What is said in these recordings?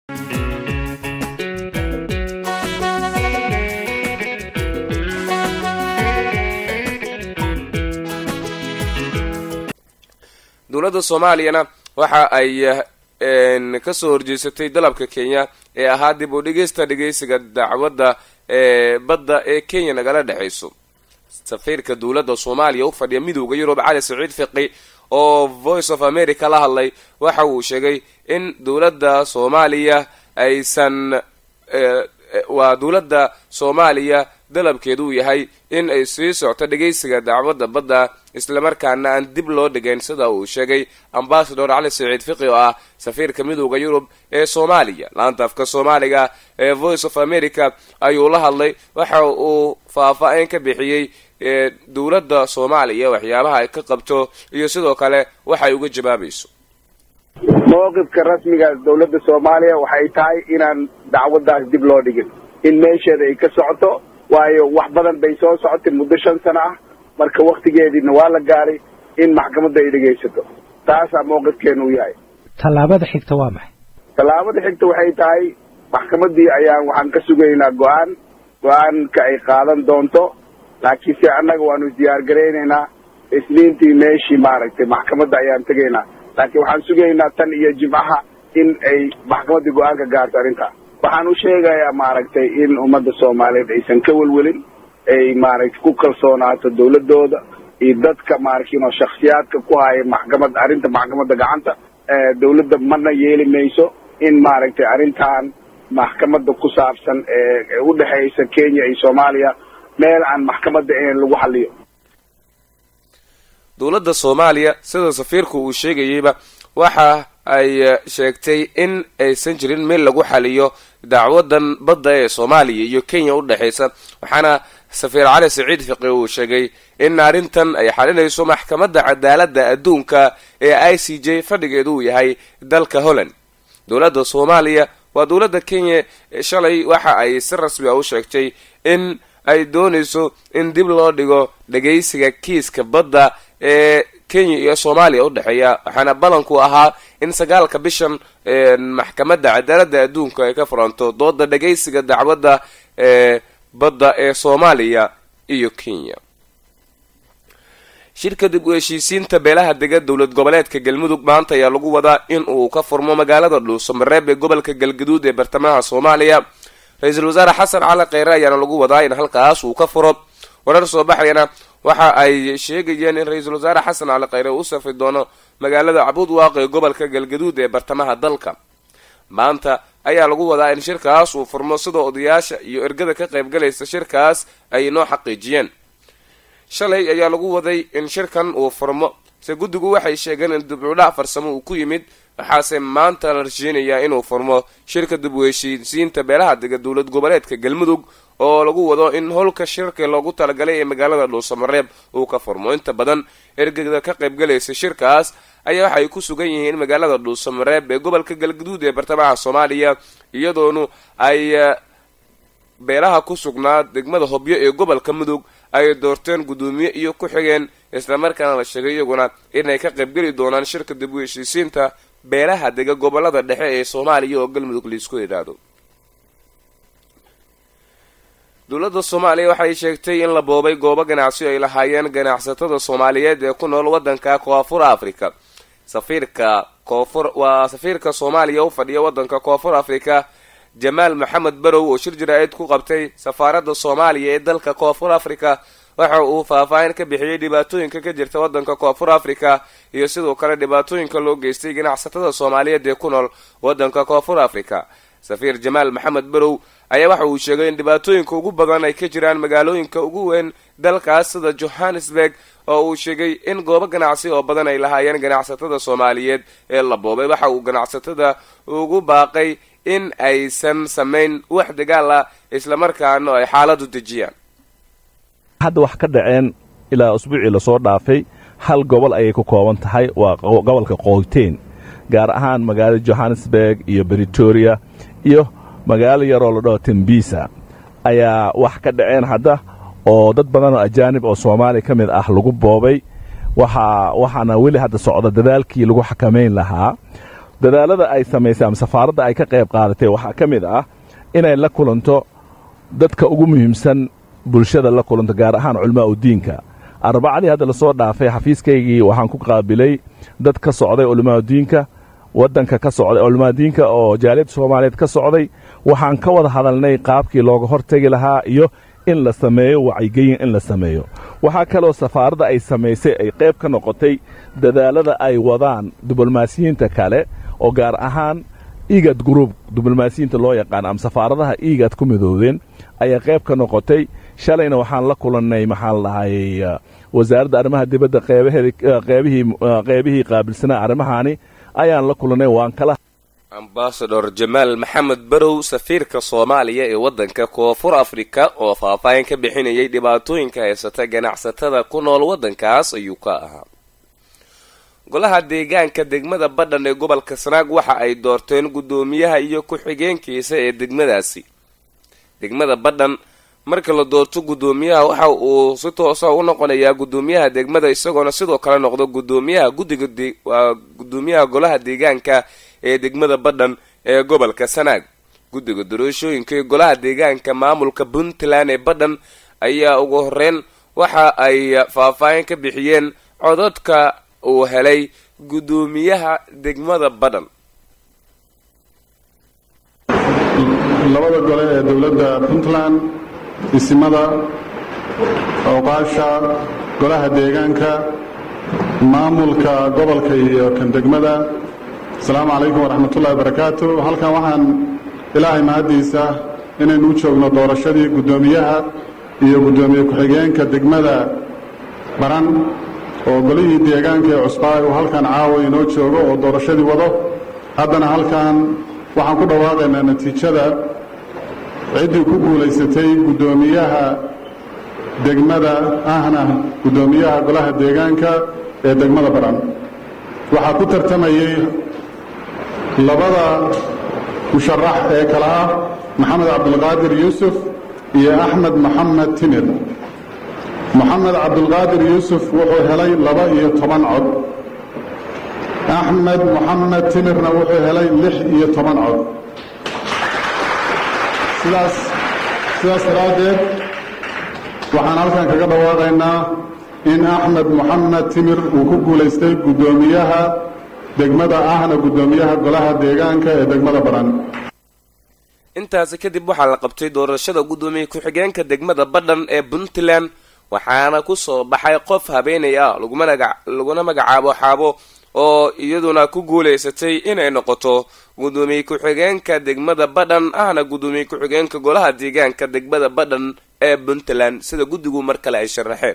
dowladda soomaaliyana waxa ay ka soo horjeesatay dalabka kenya ee ahaa dib u dhigeysta dhegeysiga dacwadda ee badda ee kenya nagala dhexayso safiirka dowladda soomaaliya u fadhiya midowda yurub cali saciid fiqi oo voice of america la hadlay waxa uu sheegay in dowladda soomaaliya aysan waa dowladda soomaaliya dalabkeedu uu yahay in ay sii socto dhegeysiga dacwadda badda islamarkaana aan dib loo dhigayn sida uu sheegay ambasador cali saciid fiqi oo ah safiirka midowda yurub ee soomaaliya laanta afka soomaaliga ee voice of america ayuu la hadlay waxa uu faahfaa-in ka bixiyey dowladda soomaaliya waxyaabaha ay ka qabto iyo sidoo kale waxay uga jawaabayso mowqifka rasmiga dowladda soomaaliya waxay tahay inaan dacwaddaas dib loo dhigin in meesheeda ay ka socoto waayo wax badan bay soo socotay muddo shan sano ah marka waktigeediina waa la gaaray in maxkamadda ay dhegaysato taasaa mowqifkeenu u yahay tallaabada xigta waa maxay tallaabada xigta waxay tahay maxkamaddii ayaan waxaan ka sugaynaa go-aan go-aanka ay qaadan doonto laakiin se annaga waanu isdiyaar garaynaynaa isniintii meeshii maaragtay maxkamadda ayaan tegaynaa laakiin waxaan sugaynaa tan iyo jimcaha in ay maxkamaddii go-aanka gaarto arrintaas waxaan u sheegayaa maaragtay in ummadda soomaaliyeed aysan ka welwelin ay maaragtay ku kalsoonaato dawladooda iyo dadka maaragtay shaksiyaadka ku haya maxkamad arrinta maxkamadda gacanta dawladda mana yeeli mayso in maaragtay arrintan maxkamadda ku saabsan ee u dhexaysa kenya iyo soomaaliya meel aan maxkamadda ahayn lagu xaliyo dowladda soomaaliya sida safiirku uu sheegayeyba waxa ay sheegtay in aysan jirin meel lagu xaliyo dacwadan badda ee soomaaliya iyo kenya u dhexaysa waxaana safiir cali saciid fiqi uu sheegay in arrintan ay xalinayso maxkamadda cadaaladda adduunka ee i c j fadhigeedu uu yahay dalka holland dowladda soomaaliya waa dowladda kenya shalay waxa ay si rasmi a u sheegtay in ay doonayso in dib loo dhigo dhagaysiga kiiska badda ee kenya iyo soomaaliya u dhexeeya waxaana balanku ahaa in sagaalka bishan maxkamadda cadaaladda adduunka ay ka furanto dooda dhagaysiga dacwadda ee badda ee soomaaliya iyo kenya shirka dib u heshiisiinta beelaha dega dowlad goboleedka galmudug maanta ayaa lagu wadaa in uu ka furmo magaalada dhuusamareeb ee gobolka galgaduud ee bartamaha soomaaliya ra-iisul wasaare xasan cali kheyre ayaana lagu wadaa in halkaas uu ka furo warar soo baxayana waxa ay sheegayeen in ra-iisul wasaare xasan cali kheyre uu u safri doono magaalada cabuud waaqi ee gobolka galgaduud ee bartamaha dalka maanta ayaa lagu wadaa in shirkaas uu furmo sidoo odayaasha iyo ergada ka qaybgalaysa shirkaas ay inoo xaqiijiyeen shalay ayaa lagu waday in shirkan uu furmo se guddigu waxay sheegeen in dibcudhac farsamo uu ku yimid waxaase maanta la rajeynayaa inuu furmo shirka dib u heshiisiinta beelaha dega dowlad goboleedka galmudug oo lagu wado in howlka shirka loogu talagalay ee magaalada dhuusamareeb uu ka furmo inta badan ergada ka qaybgalaysa shirkaas ayaa waxay ku sugan yihiin magaalada dhuusamareeb ee gobolka galgaduud ee bartamaha soomaaliya iyadoonu ay beelaha ku sugnaa degmada hobyo ee gobolka mudug ay doorteen guddoomiye iyo ku xigeen islamarkaana la sheegay iyaguna inay ka qaybgeli doonaan shirka dib u heshiisiinta beelaha dega gobolada dhexe ee soomaaliya oo galmudug laisku yidhaahdo dowladda soomaaliya waxay sheegtay in la boobay goobo ganacsi ay lahaayeen ganacsatada soomaaliyeed ee ku nool waddanka koonfur africa safiirka koonfur waa safiirka soomaaliya u fadhiya waddanka koonfur africa jamaal maxamed barow oo shir jaraa'id ku qabtay safaaradda soomaaliya ee dalka koonfur africa waxa uu faahfaahin ka bixiyey dhibaatooyinka ka jirta waddanka koonfur africa iyo sidoo kale dhibaatooyinka loo geystay ganacsatada soomaaliyeed ee ku nool waddanka koonfur africa safiir jamaal maxamed barow ayaa waxa uu sheegay in dhibaatooyinka ugu badan ay ka jiraan magaalooyinka ugu weyn dalkaas sida johannesburg oo uu sheegay in goobo ganacsi oo badan ay lahaayeen ganacsatada soomaaliyeed ee la boobay waxa uu ganacsatada ugu baaqay in aysan samayn wax dagaal ah islamarkaana ay xaaladu dejiyaan hadda wax ka dhaceen ilaa usbuucii lasoo dhaafay hal gobol ayay ku kooban tahay waa gobolka qoyteen gaar ahaan magaalada johannesburg iyo britoria iyo magaalo yaroo la dhaho tembisa ayaa wax ka dhaceen hadda oo dad badan oo ajaanib oo soomaaliya ka mid ah lagu boobay waxaa waxaana weli hadda socda dadaalkii lagu xakamayn lahaa dadaalada ay samaysay ama safaaradda ay ka qayb qaadatay waxaa ka mid ah inay la kulanto dadka ugu muhiimsan bulshada la kulanto gaar ahaan culmaa u diinka arbacadii hadda lasoo dhaafay xafiiskaygii waxaan ku qaabilay dad ka socday culimaadudiinka waddanka ka socday culimaadudiinka oo jaaliyadda soomaaliyeed ka socday waxaan ka wada hadalnay qaabkii looga hortegi lahaa iyo in la sameeyo wacyigelin in la sameeyo waxaa kaloo safaaradda ay samaysay ay qayb ka noqotay dadaalada ay wadaan diblomaasiyiinta kale oo gaar ahaan igad gruub diblomaasiyiinta loo yaqaan ama safaaradaha igad ku midoodeen ayaa qayb ka noqotay shalayna waxaan la kulannay maxaa la dhahayy wasaaradda arrimaha dibadda qeybihii qeybihii qaabilsanaa arrimahaani ayaan la kulannay waan kala ambasador jamaal maxamed barow safiirka soomaaliya ee waddanka koonfur afrika oo faahfaahin ka bixinayay dhibaatooyinka haysata ganacsatada ku nool waddankaas ayuu ka ahaa golaha deegaanka degmada badhan ee gobolka sanaag waxa ay doorteen guddoomiyaha iyo ku-xigeenkiisa ee degmadaasi degmada badhan marka la doorto guddoomiyaha waxa uu si toosa u noqonayaa guddoomiyaha degmada isagoona sidoo kale noqdo guddoomiyaha guddiga waa guddoomiyaha golaha deegaanka ee degmada badhan ee gobolka sanaag guddiga doorashooyinka ee golaha deegaanka maamulka puntland ee badhan ayaa ugu horeyn waxa ay faahfaahin ka bixiyeen codadka uu helay guddoomiyaha degmada badhan labada gole ee dowladda puntland isimada awqaasha golaha deegaanka maamulka gobolka iyo kan degmada asalaamu calaykum waraxmatullahi wabarakaatu halkan waxaan ilaahay mahaddiisa inaynu u joogno doorashadii guddoomiyaha iyo guddoomiye ku-xigeenka degmada baran oo golihii deegaanka ee cusbaa uu halkan caawa inoo joogo oo doorashadii wado haddana halkan waxaan ku dhawaaqaynaa natiijada ciddii ku guulaysatay guddoomiyaha degmada ahna guddoomiyaha golaha deegaanka ee degmada baran waxaa ku tartamayey labada musharax ee kale ah maxamed cabdulqaadir yuusuf iyo axmed maxamed timir moxamed cabdulqaadir yuusuf wuxuu helay laba iyo toban cod axmed moxamed timirna wuxuu helay lix iyo toban cod sidaas sidaas daraaddeed waxaan halkan kaga dhawaaqaynaa in axmed moxamed timir uu ku guulaystay guddoomiyaha degmada ahna guddoomiyaha golaha deegaanka ee degmada baran intaasi kadib waxaa la qabtay doorashada guddoomiye ku-xigeenka degmada badhan ee puntland waxaana kusoo baxay qof habeenay ah laguna magacaabo xaabo oo iyaduna ku guulaysatay inay noqoto guddoomiye ku-xigeenka degmada badhan ahna guddoomiye ku-xigeenka golaha deegaanka degmada badhan ee puntland sida guddigu mar kale ay sharaxeen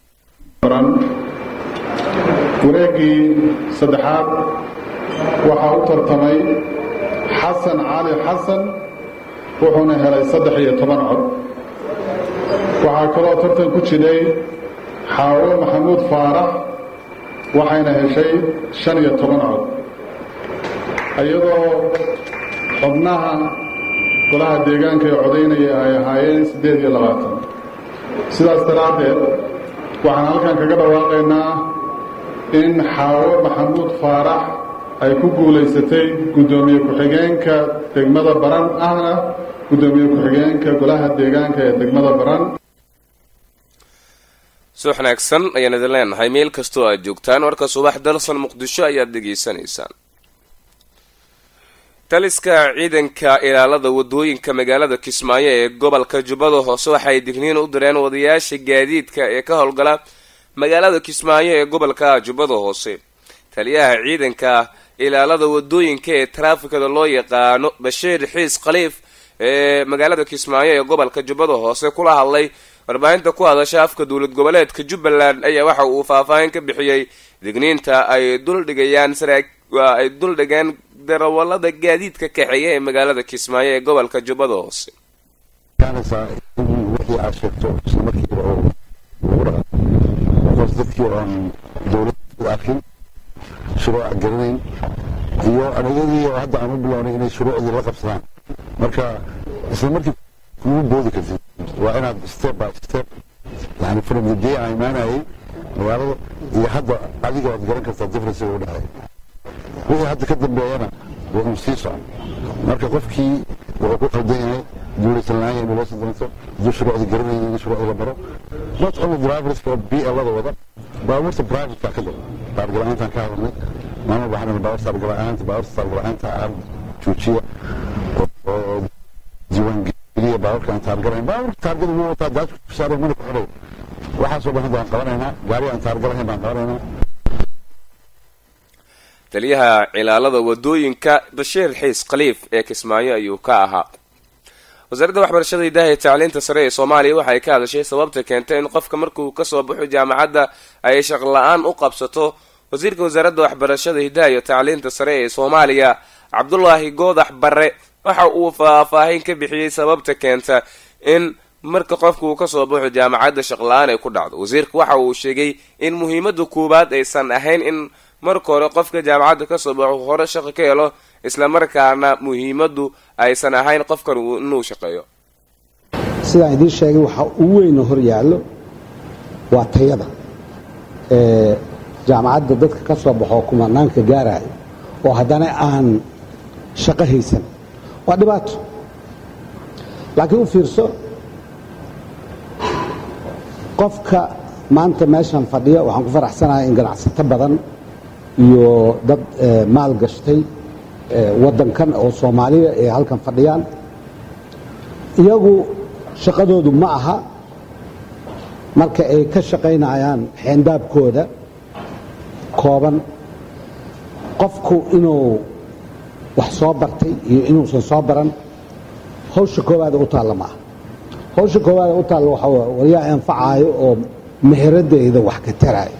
wareeggii saddexaad waxaa u tartamay xasan cali xasan wuxuuna helay saddex iyo toban cod waxaa kaloo tartan ku jiray xaawo maxamuud faarax waxayna heshay shan iyo toban cod iyadoo xubnaha golaha deegaanka ee codaynaya ay ahaayeen siddeed iyo labaatan sidaas daraaddeed waxaan halkan kaga dhawaaqaynaa in xaawo maxamuud faarax ay ku guulaysatay guddoomiye ku-xigeenka degmada baran ahna guddoomiye ku-xigeenka golaha deegaanka ee degmada baran subax wanaagsan ayaan idin leenahay meel kastoo aad joogtaan warka subax dalsan muqdisho ayaad dhegaysanaysaan taliska ciidanka ilaalada wadooyinka magaalada kismaayo ee gobolka jubbada hoose waxay digniin u direen wadayaasha gaadiidka ee ka howlgala magaalada kismaayo ee gobolka jubbada hoose taliyaha ciidanka ilaalada wadooyinka ee taraafikada loo yaqaano bashiir xiis khaliif ee magaalada kismaayo ee gobolka jubbada hoose kula hadlay warbaahinta ku hadasha afka dowlad goboleedka jubbaland ayaa waxa uu faahfaahin ka bixiyey digniinta ay duldhigayaan ay duldhigeen darawalada gaadiidka kaxeeya ee magaalada kismaayo ee gobolka jubbada hoose wixii aad sheegto isla markiiba oo lagu dhaqan markaas dadkii oon dowlad u arkin shuruuc garanayn iyo anagadii oo hadda aan u bilownay inay shuruucdii la qabsadaan marka isla markii kugu boodi kartid waa inaad step by step yani from the day aan imaanayay magaalada iyo hadda adiga waad garan kartaa difference u dhexeeya wixii hadda ka dambeeyana waa un sii socon marka qofkii wuxuu ku qaldan yahay duulaysan lahaan yahay inuu doonto hadduu shuruucda garanayay in shuruucda la baro not only driverska oo blada wada baabuurta privateka ka daba taargala-aantaan ka hadalnay maamul waxaan baabuur taargala-aanta baabuurta taargala-aanta aan joojiya oo diiwaangeliya baabuurkaan taargalayn baabuurka taargada wuu wataa daadku saaray mana ku xidhay waxaasoo dhan hadda aan qabanaynaa gaari aan taargalahayn baan qabanaynaa taliyaha cilaalada wadooyinka bashiir xiis khaliif ee kismaayo ayuu ka ahaa wasaaradda waxbarashada hidaha iyo tacliinta sare ee soomaaliya waxay ka hadashay sababta keentay in qofka markuu kasoo baxo jaamacadda ay shaqla-aan u qabsato wasiirka wasaaradda waxbarashada hidaha iyo tacliinta sare ee soomaaliya cabdulaahi goodax barre waxa uu faahfaahin ka bixiyey sababta keenta in marka qofka uu kasoo baxo jaamacadda shaqla-aan ay ku dhacdo wasiirka waxa uu sheegay in muhiimada koowaad aysan ahayn in marka hore qofka jaamacadda kasoo baxo hore shaqo ka helo islamarkaana muhiimadu aysan ahayn qofkan inuu shaqeeyo sidaan idiin sheegay waxaa ugu weyna hor yaallo waa tayada jaamacadda dadka ka soo baxoo kumanaanka gaaraayo oo haddana aan shaqo haysan waa dhibaato laakiin u fiirso qofka maanta meeshan fadhiya waxaan ku faraxsanahay in ganacsato badan iyo dad maal gashtay waddankan oo soomaaliya ay halkan fadhiyaan iyagu shaqadoodu ma aha marka ay ka shaqaynayaan xeendaabkooda kooban qofku inuu wax soo bartay iyo inuusan soo baran hawsha koowaada u taalla ma aha hawsha koowaada u taalla waxaa waa waryaa anfacaayo oo meheradeyda wax ka taraayo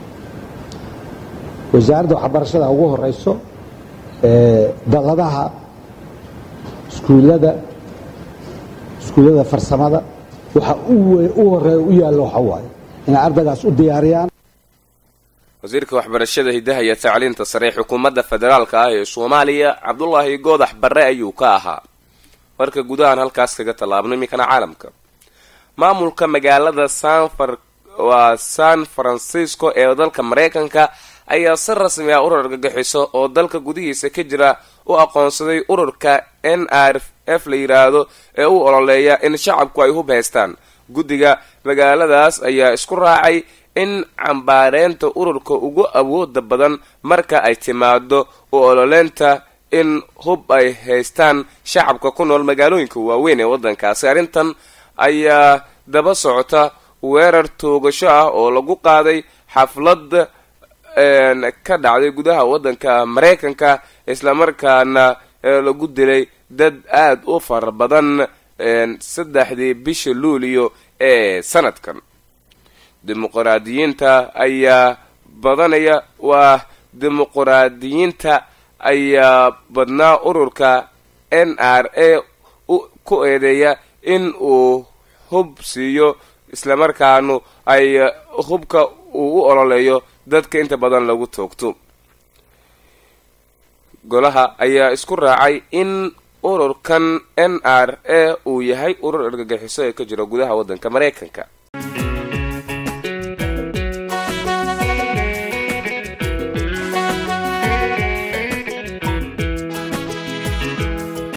wasaaradda waxbarashada ugu horeyso dalladaha iskuullada iskuullada farsamada waxa u horeeya u yaallo waxa waaye inay ardaygaas u diyaariyaan wasiirka waxbarashada hidaha iyo tacliinta sare xukuumadda federaalka ah ee soomaaliya cabdulaahi goodax barre ayuu ka ahaa warka gudahaan halkaas kaga tallaabno iminkana caalamka maamulka magaalada sanfar waa san francisco ee dalka mareykanka ayaa si rasmi ah urur argagixiso oo dalka gudihiisa ka jira u aqoonsaday ururka n r f la yidhaahdo ee u ololeeya in shacabku ay hub haystaan guddiga magaaladaas ayaa isku raacay in cambaareynta ururka ugu awooda badan marka ay timaado u ololeynta in hub ay haystaan shacabka ku nool magaalooyinka waaweyn ee waddankaasi arrintan ayaa daba socota weerar toogasho ah oo lagu qaaday xaflad ka dhacday gudaha waddanka mareykanka islamarkaana lagu dilay dad aada u fara badan saddexdii bisha luuliyo ee sanadkan dimuqraadiyiinta ayaa badanaya waa dimuqraadiyiinta ayaa badnaa ururka n r a ku eedeeya in uu hub siiyo islamarkaanu ay hubka uu u ololeeyo dadka inta badan lagu toogto golaha ayaa isku raacay in ururkan n r a uu yahay urur argagixiso ee ka jira gudaha waddanka mareykanka